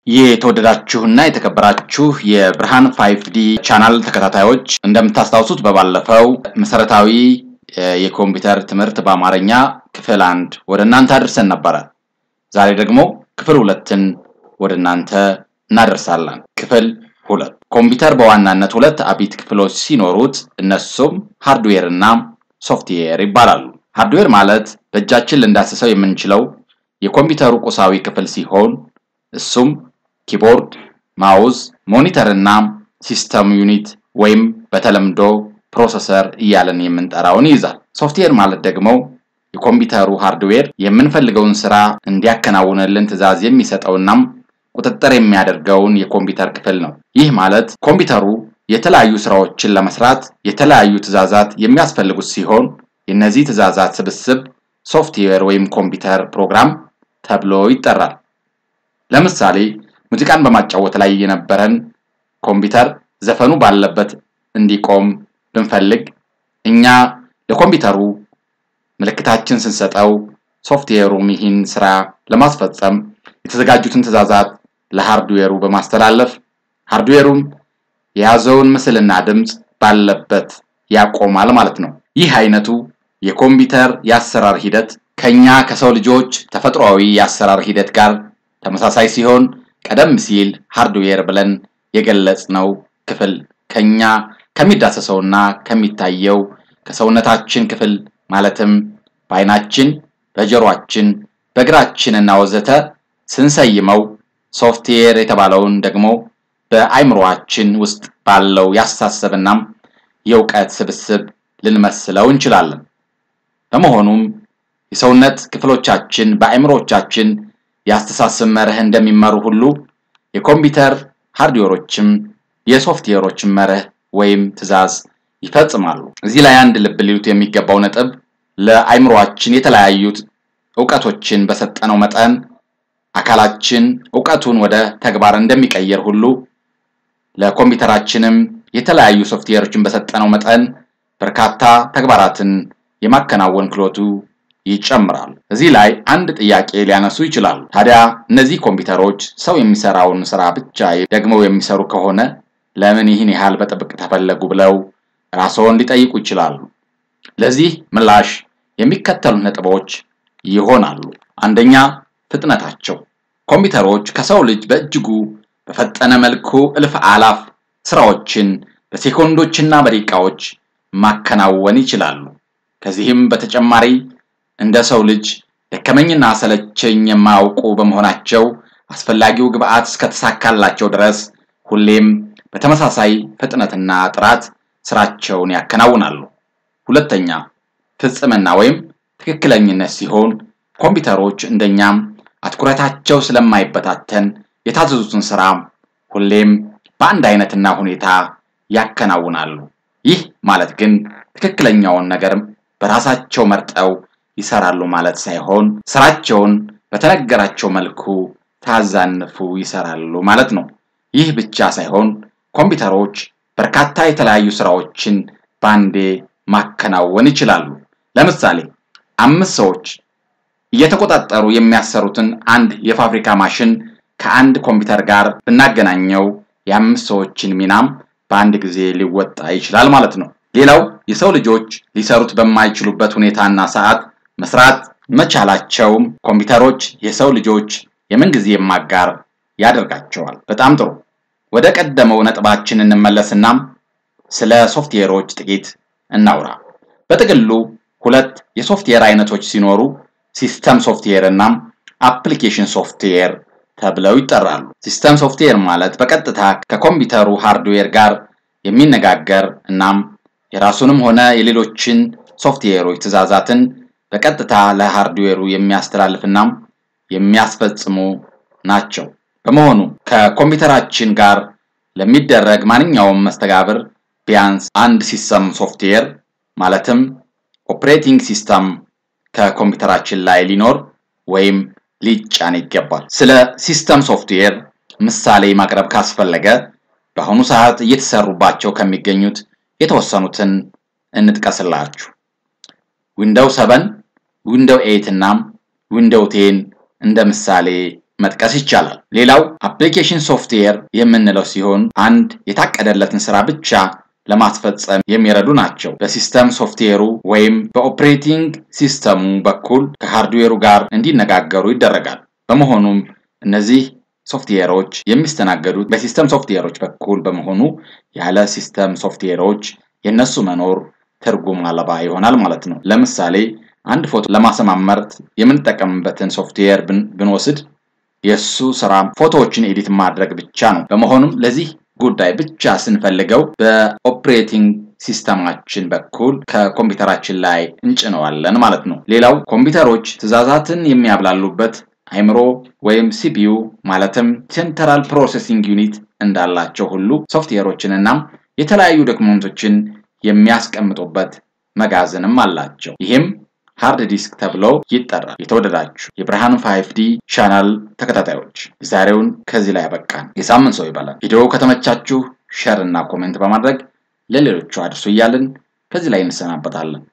የተወደዳችሁና የተከበራችሁ የብርሃን ፋይቭ ዲ ቻናል ተከታታዮች እንደምታስታውሱት በባለፈው መሰረታዊ የኮምፒውተር ትምህርት በአማርኛ ክፍል አንድ ወደ እናንተ አድርሰን ነበረ። ዛሬ ደግሞ ክፍል ሁለትን ወደ እናንተ እናደርሳለን። ክፍል ሁለት ኮምፒውተር በዋናነት ሁለት አቢት ክፍሎች ሲኖሩት እነሱም ሃርድዌር እና ሶፍትዌር ይባላሉ። ሃርድዌር ማለት በእጃችን ልንዳስሰው የምንችለው የኮምፒውተሩ ቁሳዊ ክፍል ሲሆን እሱም ኪቦርድ፣ ማውዝ፣ ሞኒተር እና ሲስተም ዩኒት ወይም በተለምዶ ፕሮሰሰር እያለን የምንጠራውን ይይዛል። ሶፍትዌር ማለት ደግሞ የኮምፒውተሩ ሃርድዌር የምንፈልገውን ስራ እንዲያከናውንልን ትዕዛዝ የሚሰጠውናም ቁጥጥር የሚያደርገውን የኮምፒውተር ክፍል ነው። ይህ ማለት ኮምፒውተሩ የተለያዩ ስራዎችን ለመስራት የተለያዩ ትዕዛዛት የሚያስፈልጉት ሲሆን የእነዚህ ትዕዛዛት ስብስብ ሶፍትዌር ወይም ኮምፒውተር ፕሮግራም ተብሎ ይጠራል። ለምሳሌ ሙዚቃን በማጫወት ላይ የነበረን ኮምፒውተር ዘፈኑ ባለበት እንዲቆም ብንፈልግ እኛ ለኮምፒውተሩ ምልክታችን ስንሰጠው ሶፍትዌሩም ይህን ስራ ለማስፈጸም የተዘጋጁትን ትዕዛዛት ለሃርድዌሩ በማስተላለፍ ሃርድዌሩም የያዘውን ምስልና ድምፅ ባለበት ያቆማል ማለት ነው። ይህ አይነቱ የኮምፒውተር የአሰራር ሂደት ከኛ ከሰው ልጆች ተፈጥሯዊ የአሰራር ሂደት ጋር ተመሳሳይ ሲሆን ቀደም ሲል ሃርድዌር ብለን የገለጽነው ክፍል ከኛ ከሚዳሰሰውና ከሚታየው ከሰውነታችን ክፍል ማለትም በአይናችን፣ በጆሮአችን፣ በእግራችንና ወዘተ ስንሰይመው ሶፍትዌር የተባለውን ደግሞ በአይምሮአችን ውስጥ ባለው ያስተሳሰብናም የእውቀት ስብስብ ልንመስለው እንችላለን። በመሆኑም የሰውነት ክፍሎቻችን በአይምሮቻችን የአስተሳሰብ መርህ እንደሚመሩ ሁሉ የኮምፒውተር ሃርድዌሮችም የሶፍትዌሮችን መርህ ወይም ትዕዛዝ ይፈጽማሉ። እዚህ ላይ አንድ ልብ ሊሉት የሚገባው ነጥብ ለአይምሮአችን የተለያዩት እውቀቶችን በሰጠነው መጠን አካላችን እውቀቱን ወደ ተግባር እንደሚቀየር ሁሉ ለኮምፒውተራችንም የተለያዩ ሶፍትዌሮችን በሰጠነው መጠን በርካታ ተግባራትን የማከናወን ክሎቱ ይጨምራል። እዚህ ላይ አንድ ጥያቄ ሊያነሱ ይችላሉ። ታዲያ እነዚህ ኮምፒውተሮች ሰው የሚሰራውን ስራ ብቻ ደግመው የሚሰሩ ከሆነ ለምን ይህን ያህል በጥብቅ ተፈለጉ ብለው ራስዎን ሊጠይቁ ይችላሉ። ለዚህ ምላሽ የሚከተሉት ነጥቦች ይሆናሉ። አንደኛ፣ ፍጥነታቸው። ኮምፒውተሮች ከሰው ልጅ በእጅጉ በፈጠነ መልኩ እልፍ አላፍ ስራዎችን በሴኮንዶችና በደቂቃዎች ማከናወን ይችላሉ። ከዚህም በተጨማሪ እንደ ሰው ልጅ ደከመኝና ሰለቸኝ የማያውቁ በመሆናቸው አስፈላጊው ግብአት እስከተሳካላቸው ድረስ ሁሌም በተመሳሳይ ፍጥነትና ጥራት ስራቸውን ያከናውናሉ። ሁለተኛ ፍጽምና ወይም ትክክለኝነት ሲሆን ኮምፒውተሮች እንደኛም አትኩረታቸው ስለማይበታተን የታዘዙትን ስራ ሁሌም በአንድ አይነትና ሁኔታ ያከናውናሉ። ይህ ማለት ግን ትክክለኛውን ነገር በራሳቸው መርጠው ይሰራሉ ማለት ሳይሆን ስራቸውን በተነገራቸው መልኩ ታዛንፉ ይሰራሉ ማለት ነው። ይህ ብቻ ሳይሆን ኮምፒውተሮች በርካታ የተለያዩ ስራዎችን በአንዴ ማከናወን ይችላሉ። ለምሳሌ አምስት ሰዎች እየተቆጣጠሩ የሚያሰሩትን አንድ የፋብሪካ ማሽን ከአንድ ኮምፒውተር ጋር ብናገናኘው የአምስት ሰዎችን ሚናም በአንድ ጊዜ ሊወጣ ይችላል ማለት ነው። ሌላው የሰው ልጆች ሊሰሩት በማይችሉበት ሁኔታና ሰዓት መስራት መቻላቸውም ኮምፒውተሮች የሰው ልጆች የምንጊዜም አጋር ያደርጋቸዋል። በጣም ጥሩ። ወደ ቀደመው ነጥባችን እንመለስና ስለ ሶፍትዌሮች ጥቂት እናውራ። በጥቅሉ ሁለት የሶፍትዌር አይነቶች ሲኖሩ ሲስተም ሶፍትዌር እና አፕሊኬሽን ሶፍትዌር ተብለው ይጠራሉ። ሲስተም ሶፍትዌር ማለት በቀጥታ ከኮምፒውተሩ ሃርድዌር ጋር የሚነጋገር እናም የራሱንም ሆነ የሌሎችን ሶፍትዌሮች ትዕዛዛትን በቀጥታ ለሃርድዌሩ የሚያስተላልፍና የሚያስፈጽሙ ናቸው። በመሆኑ ከኮምፒውተራችን ጋር ለሚደረግ ማንኛውም መስተጋብር ቢያንስ አንድ ሲስተም ሶፍትዌር ማለትም ኦፕሬቲንግ ሲስተም ከኮምፒውተራችን ላይ ሊኖር ወይም ሊጫን ይገባል። ስለ ሲስተም ሶፍትዌር ምሳሌ ማቅረብ ካስፈለገ በአሁኑ ሰዓት እየተሰሩባቸው ከሚገኙት የተወሰኑትን እንጥቀስላችሁ። ዊንዶው 7፣ ዊንዶው 8 እና ዊንዶው ቴን እንደ ምሳሌ መጥቀስ ይቻላል። ሌላው አፕሊኬሽን ሶፍትዌር የምንለው ሲሆን አንድ የታቀደለትን ስራ ብቻ ለማስፈጸም የሚረዱ ናቸው። በሲስተም ሶፍትዌሩ ወይም በኦፕሬቲንግ ሲስተሙ በኩል ከሃርድዌሩ ጋር እንዲነጋገሩ ይደረጋል። በመሆኑም እነዚህ ሶፍትዌሮች የሚስተናገዱት በሲስተም ሶፍትዌሮች በኩል በመሆኑ ያለ ሲስተም ሶፍትዌሮች የነሱ መኖር ትርጉም አልባ ይሆናል ማለት ነው። ለምሳሌ አንድ ፎቶ ለማሰማመር የምንጠቀምበትን ሶፍትዌር ብንወስድ የእሱ ስራ ፎቶዎችን ኤዲት ማድረግ ብቻ ነው። በመሆኑም ለዚህ ጉዳይ ብቻ ስንፈልገው በኦፕሬቲንግ ሲስተማችን በኩል ከኮምፒውተራችን ላይ እንጭነዋለን ማለት ነው። ሌላው ኮምፒውተሮች ትዕዛዛትን የሚያብላሉበት አይምሮ ወይም ሲፒዩ ማለትም ሴንትራል ፕሮሴሲንግ ዩኒት እንዳላቸው ሁሉ ሶፍትዌሮችን እናም የተለያዩ ዶክመንቶችን የሚያስቀምጡበት መጋዘንም አላቸው። ይህም ሃርድ ዲስክ ተብሎ ይጠራል። የተወደዳችሁ የብርሃን ፋይፍ ዲ ቻናል ተከታታዮች የዛሬውን ከዚህ ላይ ያበቃን። የሳምንት ሰው ይበላል። ቪዲዮ ከተመቻችሁ ሸር እና ኮሜንት በማድረግ ለሌሎቹ አድርሱ እያልን ከዚህ ላይ እንሰናበታለን።